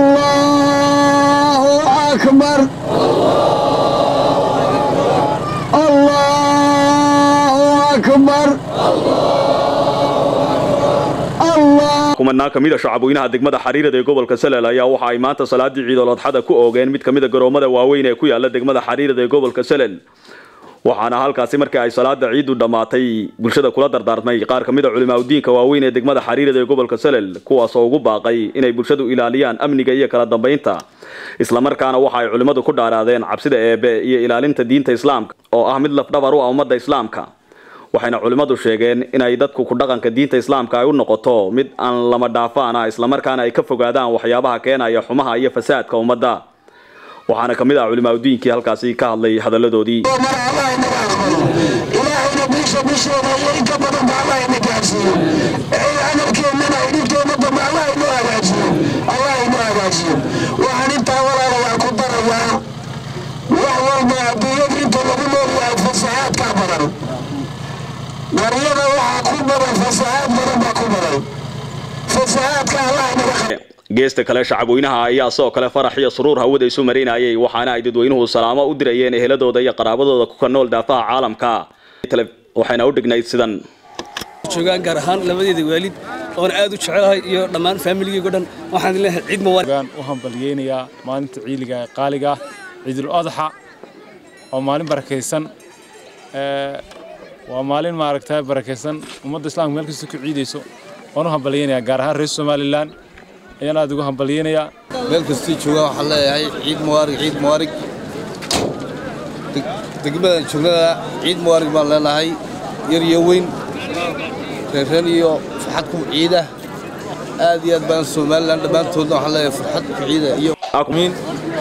الله أكبر الله أكبر الله kumanaa ka mid a shacabweynaha degmada xariirada ee gobolka salel ayaa waxa ay maanta salaadii ciidolodxada ku oogeen mid ka mid a garoomada waaweyn ee ku yaala degmada xariirada ee gobolka salel waxaana halkaasi markii ay salaada ciidu dhammaatay bulshada kula dardaarmay qaar ka mid a culimaadudiinka waaweyn ee degmada xariirada ee gobolka salel kuwaasoo ugu baaqay inay bulshadu ilaaliyaan amniga iyo kala dambaynta islamarkaana waxa ay culimmadu ku dhaaraadeen cabsida eebe iyo ilaalinta diinta islaamka oo ah mid lafdhabar u ah ummadda islaamka waxayna culimmadu sheegeen inay dadku ku dhaqanka diinta islaamka ay u noqoto mid aan lama dhaafaan ah islamarkaana ay ka fogaadaan waxyaabaha keenaya xumaha iyo fasaadka ummadda waxaana ka mid ah culimaadudiinkii halkaasi ka hadlay hadalladoodii mar allah inaga aqbalo ilaahayna bisha bisheeda iyo inka badan ba allah ina gaarsiiyo ee camalkeennana ay dhibteena dambe allah inoo hagaajiyo allah inoo hagaajiyo waxaan intaa walaalayaa ku darayaa wax walba adduunyada inta lagu noolyahay fasahaadkaa badan qaryada waxaa ku badan fasahaad badan baa ku badan fasahaadka allah inaga qa geesta kale shacabweynaha ayaa sidoo kale farax iyo suruur hawada isu marinayay waxaana ay dadweynuhu salaamo u dirayeen eheladooda iyo qaraabadooda ku nool daafaha caalamka waxayna u dhignayd sidan joogaan gaar ahaan labadeeda waalid oona aad u jecelahay iyo dhammaan faamiligeygo dhan waxaan leeyahay ciid mubarak gaan u hambalyeynayaa maalinta ciiliga ee qaaliga ah ciidul adxa waa maalin barakaysan ee, waa maalin maaragtay barakaysan ummadda islaamka meel kasta ku ciidayso waan u hambalyeynayaa gaar ahaan reer somalilan ayaan aad ugu hambalyeynayaa meel kastii joogaan waxaan leeyahay ciid muwaarig ciid muwaarig Deg- degmadan joognada ciid muwaarig baan leenahay yar iyo weyn reereen iyo farxad ku ciida aad iyo aad baan somalilan dhammaantoodna waxaan leeyahay farxad ku ciida iyo آمين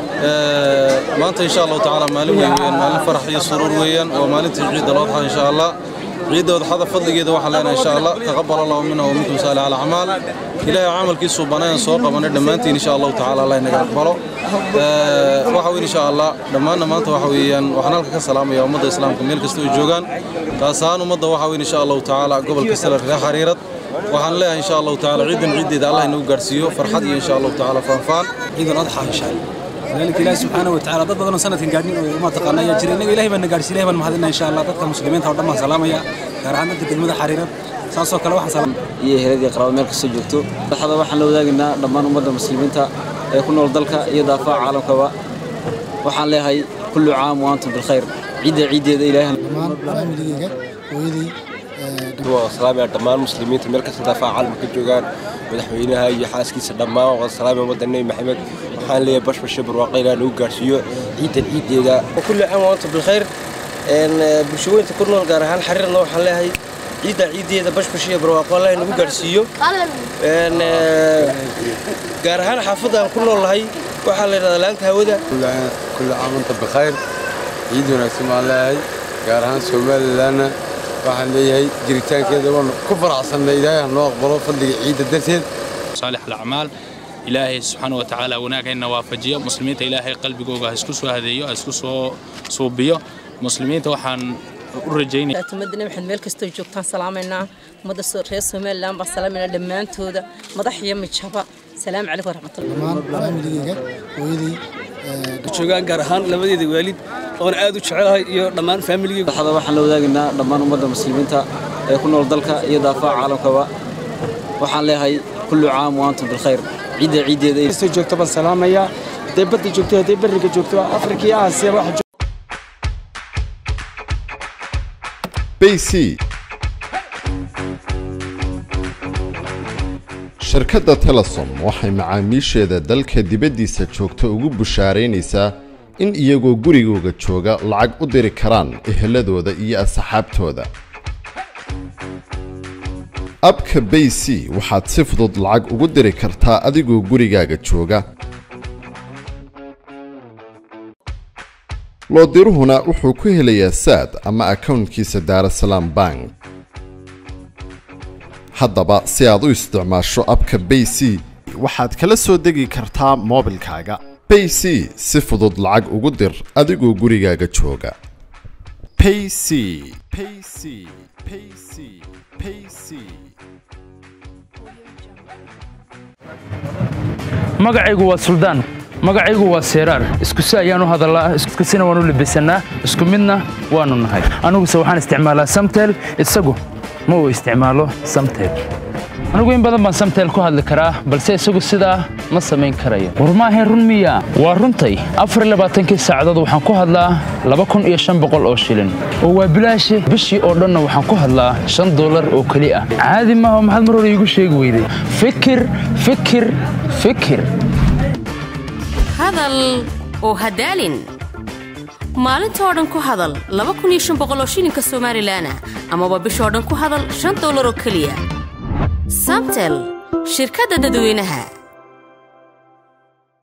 maanta insha allahu tacaala maalin weyn weeyaan maalin farax iyo suruur weeyaan waa maalintii ciidda loo dhaxay insha allah ciidda wadxada fadligeeda waxaan leenahay insha allah taqabbal allahu minna wa minkum saalih alacmaal ilaahay camalkiisu banaan soo qabanay dhammaantiin insha allahu tacaala allah inaga aqbalo waxa weyn insha allah dhammaanna maanta waxa weeyaan waxaan halka ka salaamaya ummadda islaamka meel kasta ay joogaan taas ahaan ummadda waxa weyn insha allahu tacaala gobolka salar reer xariirad waxaan leeyahay insha allahu tacaala ciidan ciiddeeda allah inagu gaarsiiyo farxad iyo insha allahu tacaala faanfaan ciid al-adxa insha allah ذلك الله سبحانه وتعالى dad badan oo sanadkan gaadhin oo ma taqaana ayaa jira inaga ilaahay baan na gaarsiin ilaahay baan mahadinaa insha allah dadka muslimiinta oo dhan baan salaamaya gaar ahaan dadka degmada xariirad saasoo kale waxaan salaam iyo eheladii qaraabo meel kastoo joogto farxada waxaan la wadaagaynaa dhammaan ummadda muslimiinta ee ku nool dalka iyo daafaha caalamkaba waxaan leeyahay kullu caam wa antum bilkhayr ciidda ciiddeeda ilaahay dhammaan faamiligeyga hooyadii waa salaamaya dhammaan muslimiinta meel kasta daafaha caalamka ka joogaan madaxweynaha iyo xaaskiisa dhammaan waa salaamaya ummadda nebi maxamed waxaan leeyahay bashbashe barwaaqo ilaa nagu gaarsiiyo ciidan ciiddeeda وكل عام وانتم بالخير ان bulshooyinka ku nool gaar ahaan xariirna waxaan leeyahay ciidda ciideeda bashbash iyo barwaaqo Allah inagu gaarsiiyo een gaar ahaan xaafadaan ku noolahay waxaa la yidhahdaa laanta hawada كل عام وانت بخير ciid wanaagsan baan leeyahay gaar ahaan somalilanna waxaan leeyahay jiritaankeeda waan ku faraxsannay ilaahay ha noo aqbalo fadliga ciidda darteed صالح الأعمال إلهي سبحانه وتعالى وناك إن وافجيه مسلمين إلهي قلبي جوجا هسكو سو هذيو هسكو سو صوبيو مسلمين توحن urajayna tumadina waxaan meel kastoo joogtaan salaamaynaa ummadda reer somaliland baan salaamayna dhammaantooda madax iyo mijaba salaamu calaykum waraxmatullahi dhammaan faamiligeyga hooyadii joogaan gaar ahaan labadeeda waalid oona aad u jecelahay iyo dhammaan faamiligeyga farxada waxaan la wadaagaynaa dhammaan ummadda muslimiinta ee ku nool dalka iyo daafaha caalamkaba waxaan leeyahay kullu caam wa antum bilkhayr ciidda ciiddeeda kastoo joogto baan salaamayaa hadday badda joogto hadday berriga joogto afrika iyo aasiya waxa bc shirkadda telesom waxay macaamiisheeda dalka dibaddiisa joogta ugu bushaaraynaysaa in iyagoo gurigooga jooga lacag u diri karaan eheladooda iyo asxaabtooda abka bayc waxaad si fudud lacag ugu diri kartaa adigoo gurigaaga jooga loodiruhuna wuxuu ku helayaa saad ama akownkiisa daarasalaam bank haddaba si aad u isticmaasho abka bayc waxaad kala soo degi kartaa moobilkaaga bayc si fudud lacag ugu dir adigoo gurigaaga jooga payc payc payc payc magacaygu waa suldaan magacaygu waa seeraar isku si ayaan u hadallaa isku sina waan u labisannaa isku midna waannu nahay aniguse waxaan isticmaalaa samtel isagu ma uu isticmaalo samtel anigu in badan baan samtel ku hadli karaa balse isagu sidaa ma samayn karayo war maahayn run miya waa runtay afar iyo labaatankii saacadood waxaan ku hadlaa laba kun iyo shan boqol oo shilin oo waa bilaashi bishii oo dhanna waxaan ku hadlaa shan doolar oo keli ah caadi maaha maxaad mar hore iigu sheegi weyday fikir fikir fikir hadal oo hadaalin maalinta oo dhan ku hadal laba kun iyo shan boqol oo shilinka somalilanah amaba bishoo dhan ku hadal shan doolar oo keliya samtel shirkadda dadweynaha